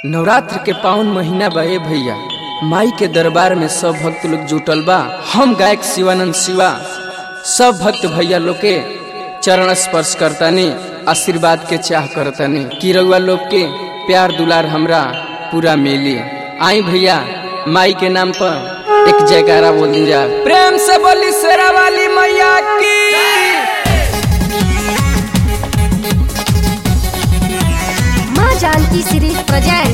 नवरात्र के पावन महीना बा ए भैया माई के दरबार में सब भक्त लोग जुटल बा हम गायक शिवानंद शिवा सब भक्त भैया लोग के चरण स्पर्श करतानी आशीर्वाद के चाह करतानी कि रउआ लोग के प्यार दुलार हमरा पूरा मिली आई भैया माई के नाम पर एक जयकारा बोल दी जा प्रेम से बोली शेरा वाली मैया की माँ जानकी सीरीज प्रेजेंट